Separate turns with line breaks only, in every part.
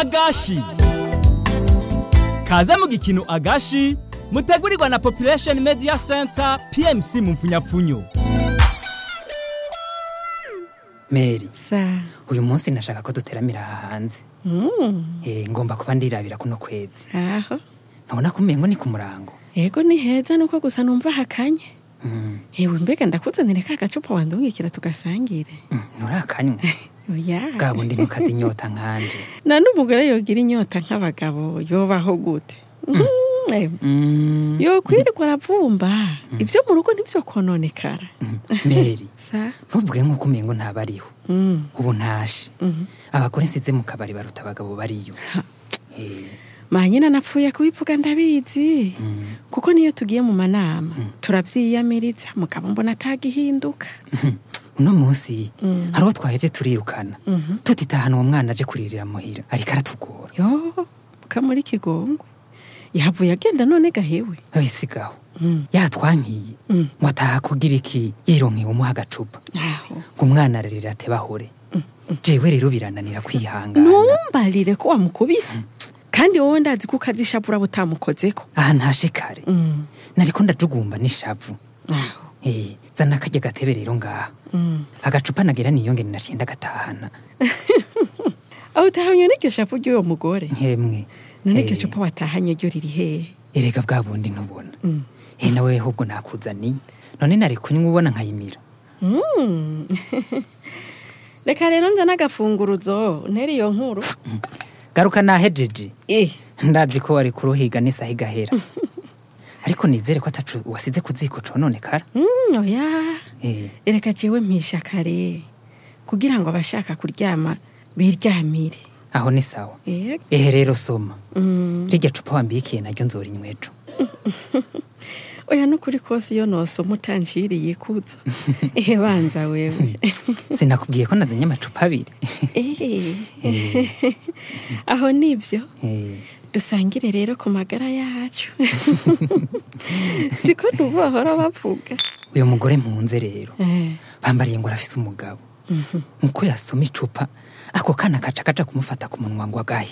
agashi kaze mu gikino agashi mutegurirwa na population media center pmc mu mfunyapfunyo
meri
sa
uyu munsi nashaka ko duteramira aha hanze
mm.
Eh, ngomba kuba ndirabira kuno kwezi
aho
nkabona ko umengo ni ku murango
yego ni heza nuko gusa numva hakanye
Mm,
ewe mbega ndakuzanire ka gacupa wandungikira tugasangire
mm, nturakanywa
oya
bwa bundi ntukaze inyota nkanje
na n'umugore yogira inyota nk'abagabo yobaho gute Mm, ewe.
Mm,
yokwirirwa aravumba ibyo mu rugo ntibyo kononekara
mm, meri
sa
ntuvuge nk'uko umengo ntabariho
mm.
ubu ntashe
Mhm.
abagore nsize mu kabari baruta abagabo bariyo
Ha.
Eh,
manyina napfuye kubivuga ndabizi
mm,
kuko niyo tugiye mu manama turabyiyamiriza mugabo mbona atagihinduka
uno munsi
Mm.
hari uwo twahevye turirukana
Mhm.
tutitahana uwo mwana aje kuririra muhira ariko aratugora
yo kamuri kigongwe yahavuye agenda none gahewe
abisigaho
Mm.
yatwankiye
Mm.
ngo ataha kugira iki yironkeye umuha agacupa
aho
ngo umwana ararira ateba ahore jewe rero birananira kwihangana
ntumbarire ko wamukubise kandi wowe ndazi ko ukazishavura butamukozeko
aha ntashe kare
Mm.
nariko ndajugumba n'ishavu
aho
Eh, zana akarya gatebe rero ngaha
Mm.
agacupa nagira niyonge ninacenda gatahana
aho utahanye n'iryo shavu ry'uwo mugore
nkemwe
none
Eh,
iryo cupa watahanye ryo riri hehe
erega bwa bundi ntubona
Mm.
eh nawe ahubwo nakuzaniye none nari kunywa ubona nkayimira
Mm. reka rero nza n'agafunguruzo ntere iyo nkuru
garuka nahejeje
eh
ndazi ko wari kuruhiga n'isaha igahera ariko nizere ko atacu wasize ku ziko cononekara
Mm, oya
Eh,
reka jewe mpisha kare kugira ngo abashaka kuryama biryamire
aho ni sawa
Yego.
ehe rero soma
Mm.
rirya cupa wambikiye naryo nzorinywa ejo
oya nukuri kose iyo nosoma utanshiriye ikuzo ehe banza wewe
sinakubwiye ko nazanye amacupa abiri
Eh. aho nibyo
Eh,
dusangire rero ku magara yacu siko ntubahora bavuga
uyu mugore mpunze rero
Eh.
bambariye ngo arafise umugabo muko yasoma icupa ako kana kaca kaja kumufata ku munwa ngo agahe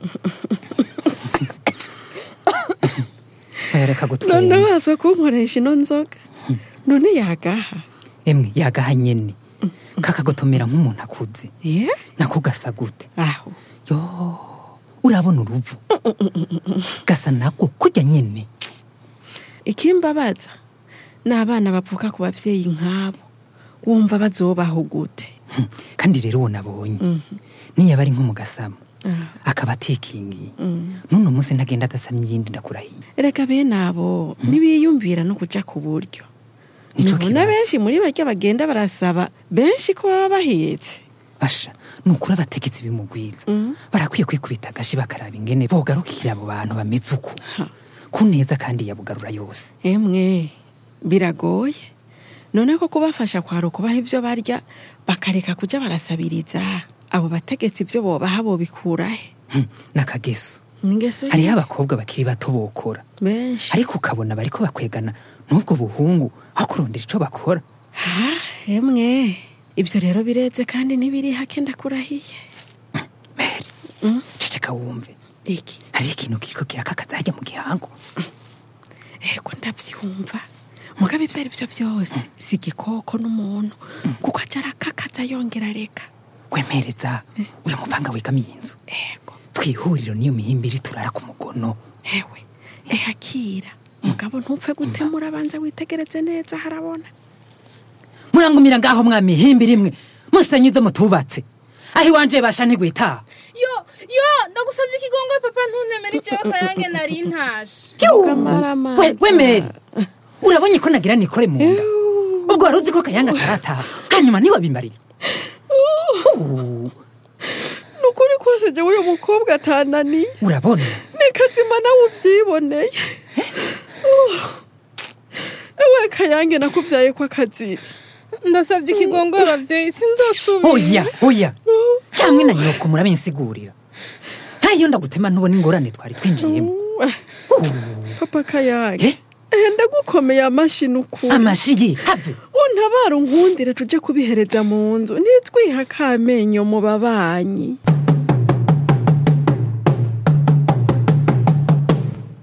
Oya, reka
none
gutwenga
wazwe kunkoresha ino nzoga none yagaha
emwe yagaha nyene kakagotomera nk'umuntu akuze
ye
nako gasa gute
aho
yo urabona uruvu gasa nako kurya nyene
ikimbabaza ni abana bavuka ku babyeyi nk'abo wumva bazobaho gute
Hmm, kandi rero uwo nabonye niyaba ari nko mu gasamo
Ah.
akaba atikingiye n'uno munsi ntagenda adasamye iyindi ndakurahiye
reka bene abo ntibiyumvira no kuja ku buryo
Nico
nibona
kibazo.
benshi muri barya bagenda barasaba benshi ko baba bahetse
basha ni ukuri abategetsi bimugwiza barakwiye kwikubita agashi bakaraba ingene bogarukira abo bantu bameze uko
Ha.
ku neza kandi yabugarura yose
emwe biragoye none ko kubafasha kwara ukubaha ibyo barya bakareka kuja barasabiriza abo bategetsi ibyo bobaha bobikurahe
Hmm, n'akageso
ningeso
hariho abakobwa bakiri bato bokora
benshi
ariko ukabona bariko bakwegana n'ubwo buhungu aho kurondera ico bakora
ha emwe ibyo rero bireze kandi ntibiri hake ndakurahiye
meri ceceka wumve
iki
hariho ikintu kiriko kirakakaza hajya mu gihango
ego ndabyumva mugabo ibyo ari byo byose si igikoko n'umuntu kuko ajya arakakaza yongera reka
wemereza uyu mupanga wegamiye inzu
ego
twihuriro niyo mihimbiri turara ku mugono
ewe ehakira mugabo ntupfe gutemura abanza witegereze neza harabona
murangumira ngaho mwa mihimbiri imwe musenye izo mutubatse aho iwanje basha ntigwitaha
yo yo ndagusabye ikigongo papa ntuntemere icyo kayange nari ntashe
Mukamaramaza.
we we meri urabonye ko nagira nikore mu nda ubwo wari uzi ko kayanga atarataha hanyuma ntiwabimariye
ni ukuri kose jya uyu mukobwa atananiye
urabona
ni kazima nawe ubyiboneye ewe kayange nakubyaye ko akazira
ndasabye ikigongo ababyeyi sinzosubira
oya oya cyangwa na nyoko murabinsigurira ntayo ndagutema ntubona ingorane twari twinjiyemo
papa kayange
Eh?
ehe ndagukomeye amashyi ukuri
amashyi have
untabara unkundire tujye kubihereza mu nzu ntitwiha akamenyo mu babanyi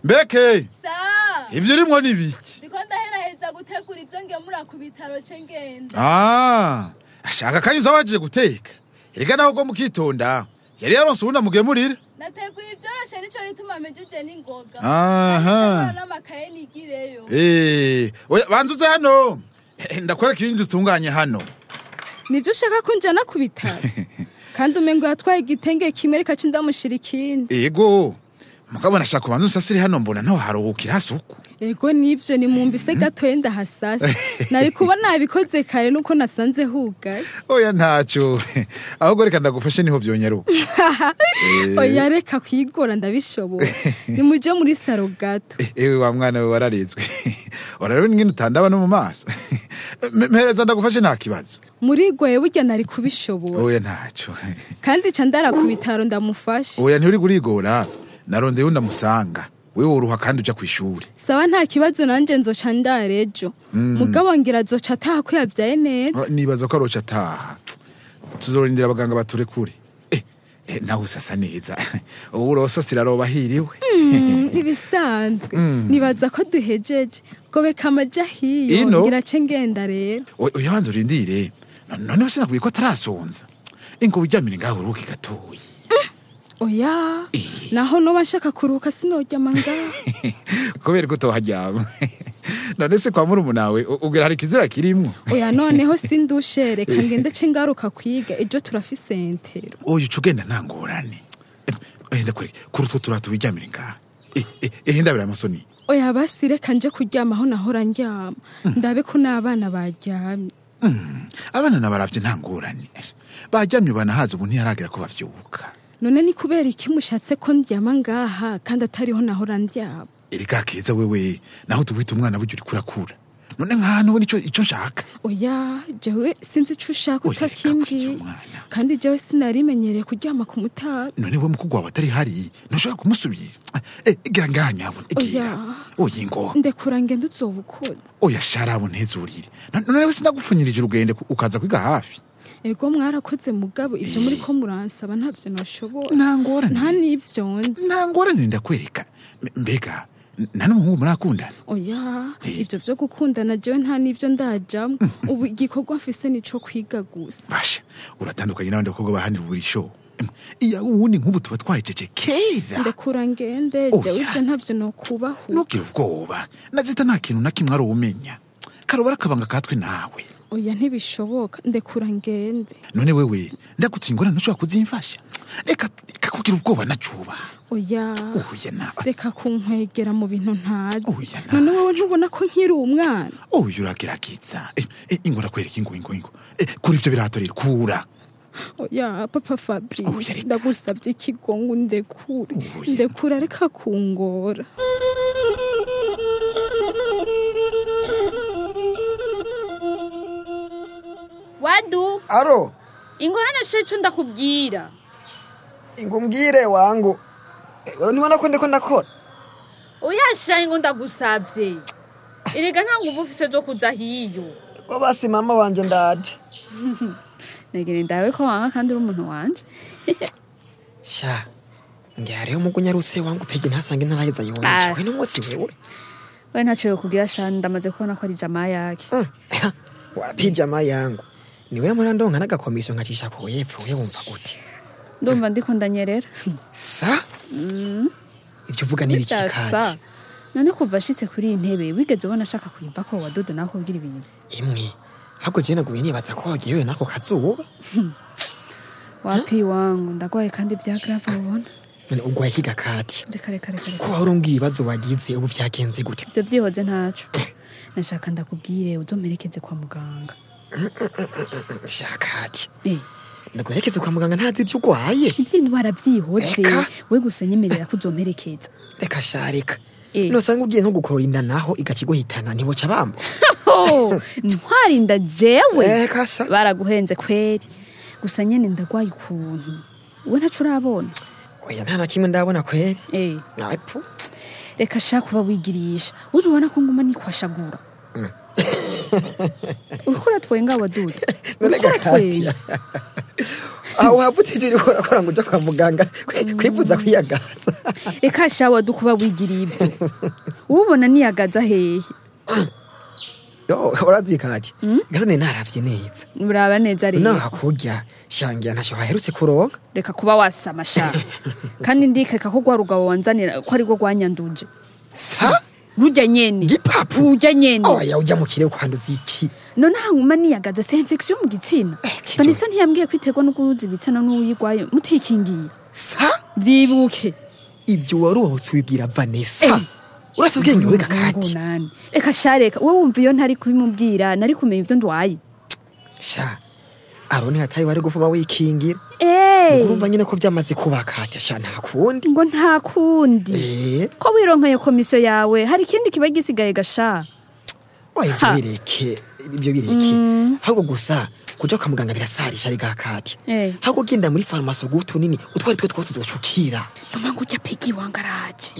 mbeke
sa
ivyo urimwo ni biki
ndiko ndaheraheza gutegura ivyo ngemura ku bitaro ce ngenda
Ah, ashaka kanyuza waje guteka erega naho go mukitonda yari yaronse ubundi amugemurira
nateguye ivyoroshe nico bituma mejuje n'ingoga
Aha.
Ndakora n'amakaye nigireyo
Eh, oya banza uze hano Eh, ndakwereka ibindi dutunganye hano
nibyo ushaka ko njyana ku bitaro kandi umengo yatwaye igitenge kimwe reka ci ndamushira ikindi
ego mugabo nashaka kubanza usasire hano mbona ntaho haruhukira hasuku
ego nibyo ni mu mbise gatoye ndahasasa nari kuba nabikoze kare nuko nasanze hugaye
oya ntacyo ahubwo reka ndagufashe niho vyonyaruka
oya reka kwigora ndabishobora nimuje muri saro gato
ewe wa mwana we wararezwe urarebe ingene utandaba no mu maso M- mpereza ndagufashe nta kibazo
murigoye burya nari kubishobora
oya ntacyo
kandi ca ndara ku bitaro ndamufashe
oya nturi kurigora narondeye undi amusanga wewe woruha kandi uja kw'ishuri
sawa nta kibazo nanje nzoca ndara ejo mugabo ngira azoca ataha ko yavyaye neza
Ah, nibaza ko aroca ataha tuzorindira abaganga baturekure eh, eh, nawe usasa neza ubu urosasira aroba ahiriwe
Mm, ntibisanzwe nibaza ko duhejeje gobeka amaja hiyo
Ino?
ngira ce ngenda rero
O- oya banza urindire No- noneho sinakubwiye ko atarasonza ingo uryamire ngaho uruhuke gatoyi
oya naho noba nshaka kuruhuka sinoryama ngaho
kubera ko utoharyama none se kwa murumunawe u- ubwira hari ikizira kirimwo
oya noneho sindushe reka ngende ce ngaruka kwiga ejo turafise entero
oya uca ugenda nta ngorane Eh, eh, ndakwereka kuri utwo turato wiryamire ngaha Eh, eh, eh, ndabira amasoni
oya basi reka nje kuryama aho nahora ndyama ndabe ko n'abana baryamye
abana nabaravye nta ngorane Eh, baryamye banahaza ubu ntiyaragera ko bavyuka
none ni kubera iki mushatse ko ndyama ngaha kandi atariho nahora ndyama
erega keza wewe naho tubwita umwana burya uriko urakura none nk'ahantu we nico ico nshaka
oya jewe sinzi ico ushaka
Oya, reka
utakimbwiye
kurya umwana.
kandi jewe sinarimenyereye kuryama ku mutaga
none we mukugwa wawe atari hari ntushobora kumusubira Eh, egera ngaha nyabona egera oya ingo
ndekura ngende uzoba ukoze
oya sharabo ntezurire No- none we sinagupfunyirije urugende ku- ukaza kwiga hafi
ego mwarakoze mugabo ivyo muri ko muransaba ntavyo nashobora
nta ngorane
nta n'ivyo nzi
nta ngorane ndakwereka M- mbega n- nta n'umuhungu murakundana
oya ivyo vyo gukundana jewe nta n'ivyo ndajamwo ubu igikorwa mfise nico kwiga gusa
basha uratandukanye n'abandi bakobwa bahanira uburisho iya uwundi nk'ubu tuba twahejeje kera
ndekura ngende
Oya.
jewe ivyo ntavyo nokubaho
ntugire ubwoba nazita nta kintu na kimwe ari umenya karobara akabanga katwe nawe
oya ntibishoboka ndekura ngende
none wewe ndagutiye ingorane ntushobora kuzimfasha reka reka kugira ubwoba nacuba
oya
oya na
reka kunkwegera mu bintu ntazi
Oya, na-
none wowe ntubona ko nkiri umwana
oya uragerageza Eh, eh, ingo nakwereka ingo ingo ingo Eh, kuri ivyo biratorera kura
oya papa
Oya,
fabrice
reka.
ndagusabye ikigongo ndekure
Oya.
ndekura reka kungora
wadu
aro
ingorane cyo cyo ndakubwira
ngumbwire wangu Eh, wewe ntibona ko ndiko ndakora
uyashaye ngo ndagusabye erega nta nguvu ufise zo kuza hiyo
ko basi mama wanje ndaje
negere ndawe ko wanga kandi uri umuntu wanje
sha ngihariho umugunyarutse wangu pege ntasange ntaraheza
Ah.
yibonye we n'umutsi wewe
we ntacyo kugira shani ndamaze kubona ko ari jama yake
Mm. wapijama yangu niwe murandonka n'agakomiso nkacisha ku yepfo we wumva gute
ndumva ndiko ndanyerera
sa ibyo uvuga ni ibiki
Bidasa.
kati
none kuva ashitse kuri iyi ntebe wigeze ubona ashaka kuyiva ko wadodo nawe kubwira ibintu
imwe ahubwo jewe naguye nibaza ko wagiyewe n'ako kazuba
wapi wangu ndagwaye kandi bya grave ubona
none ugwaye kiga kati
reka reka reka reka
ko wahora umbwira ibibazo wagize ubu byagenze gute
ivyo vyihoze ntaco nashaka ndakubwire uzomperekeze kwa muganga
shakati
Eh,
ndaguherekeze kwa muganga ntazi ibyo urwaye
ivy'indwara vyihoze
Eka.
we gusa nyemerera ko uzomperekeza
reka shareka
Eh.
nosanga ugiye nko gukorora inda naho igakiguhitana ntiboca bambo
Oh, ntwarinda jewe
Eka sha.
baraguhenze kweri gusa nyene ndagwaye ukuntu we ntaco urabona
oya nta na kimwe ndabona kweri
Eh,
apfu
reka shaka kuba wigirisha uribona ko nguma nikwashagura uriko uratwenga wadudu
none
uriko
gakati
uratwenga
aho waputije uri korakora ngo uje kwa muganga kwi- kwivuza kwiyagaza
reka shawa dukuba wigiriye ibyo ubona niyagaza hehe
yo urazikaki gasa ne naravye neza
uraba neza rero
naha kurya shangira ntacyo waherutse kuronka
reka kuba wasama sha kandi ndikeka ko rwa rugabo wanzanira ko ari rwo rwanyanduje
sa
rujya nyene
gipapu
rujya nyene
oya ujya mu kirere kwanduza iki
none hanyuma niyagaza se infection mu gitsina
kijo.
vanessa ntiyambwiye kwiterwa no guhuza ibitsina n'uwuyigwaye mutikingiye
sa
vyibuke
ibyo wari uwahutse ubibwira vanessa urasa ubwenge we kakati
nani reka sha reka wowe wumva iyo ntari kubimubwira nari kumenya ivyo ndwaye
sha aroni hatayi wari gufuma wikingira
Eh,
urumva nyine ko byamaze kuba kati sha nta kundi
ngo nta kundi
eh
ko wironkeye komisiyo yawe hari ikindi kiba gisigaye gasha
oya ibyo
Ha.
bireke ibyo bireke ahubwo gusa kuja kwa muganga birasarisha ari gakati
Eh.
ahubwo genda muri farumasi uguha utunini utwari twe twose tuzacukira
numa ngo ujya pigi wangaraje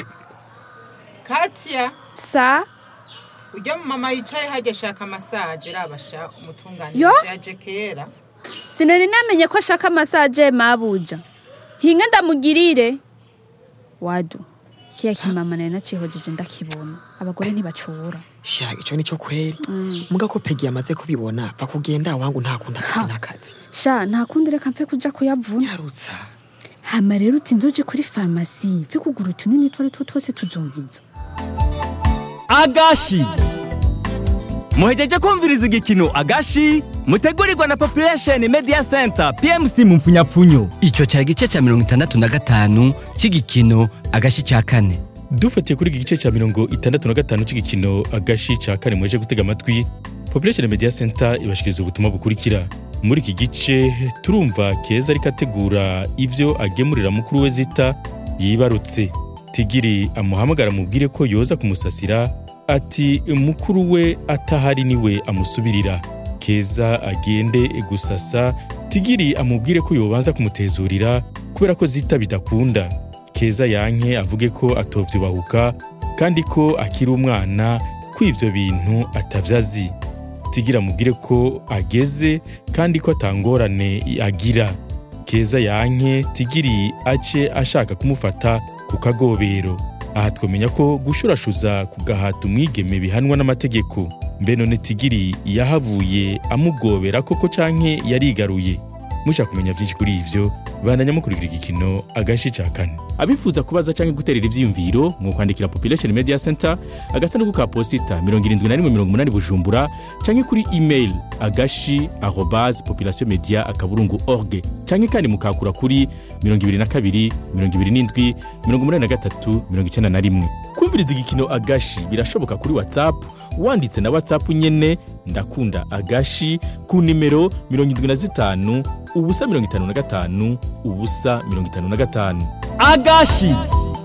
Katia
sa
ujya mu mama yicaye hajya ashaka masaje rabasha
Yo.
umutunganirizi yaje kera
sinari namenye ko ashaka masaje mabuja hinga ndamugirire wadu kiya kimama nari nacihojeje ndakibona abagore ntibacura
sha ico nico kweri muga ko pegi yamaze kubibona va kugenda wangu ntakunda akazi n'akazi
sha nta kundi reka mfe kuja kuyavuna
yarutsa
hama rero uti nzoje kuri farumasi mfe kugura utunini twari two twose tuzumviza
agashi muhejeje kumviriza igikino agashi mutegurirwa na population media center pmc mu mfunyapfunyo
icyo cyari igice cya mirongo itandatu na gatanu cy'igikino agashi cya kane
dufatiye kuri iki gice cya mirongo itandatu na gatanu cy'igikino agashi cya kane mwaje gutega amatwi population media center ibashikiriza ubutumwa bukurikira muri iki gice turumva keza ariko ategura ibyo agemurira mukuru we zita yibarutse tigiri amuhamagara amubwire ko yoza kumusasira ati mukuru we atahari niwe amusubirira keza agende gusasa tigiri amubwire ko yobanza kumutezurira kubera ko zita bidakunda keza yanke avuge ko atovyubahuka kandi ko akiri umwana ko ivyo bintu atavyazi tigira amubwire ko ageze kandi ko atangorane agira keza yanke tigiri ace ashaka kumufata ku kagobero aha twamenya ko gushurashuza ku gahata umwigeme bihanwa n'amategeko mbe none tigiri yahavuye amugobera koko canke yarigaruye mushaka kumenya byinshi kuri ivyo bandanya mukurikira igikino agashi ca kane abifuza kubaza canke guterera ivyiyumviro mu kwandikira population media center agasanduku ka posita 7180 bujumbura canke kuri email agashi arobase population media akaburungu org canke kandi mukakura kuri 22 27 83 91 kumviriza igikino agashi birashoboka kuri whatsapp wanditse na whatsapp nyene ndakunda agashi ku nimero 75 ubusa 55 ubusa 55
agashi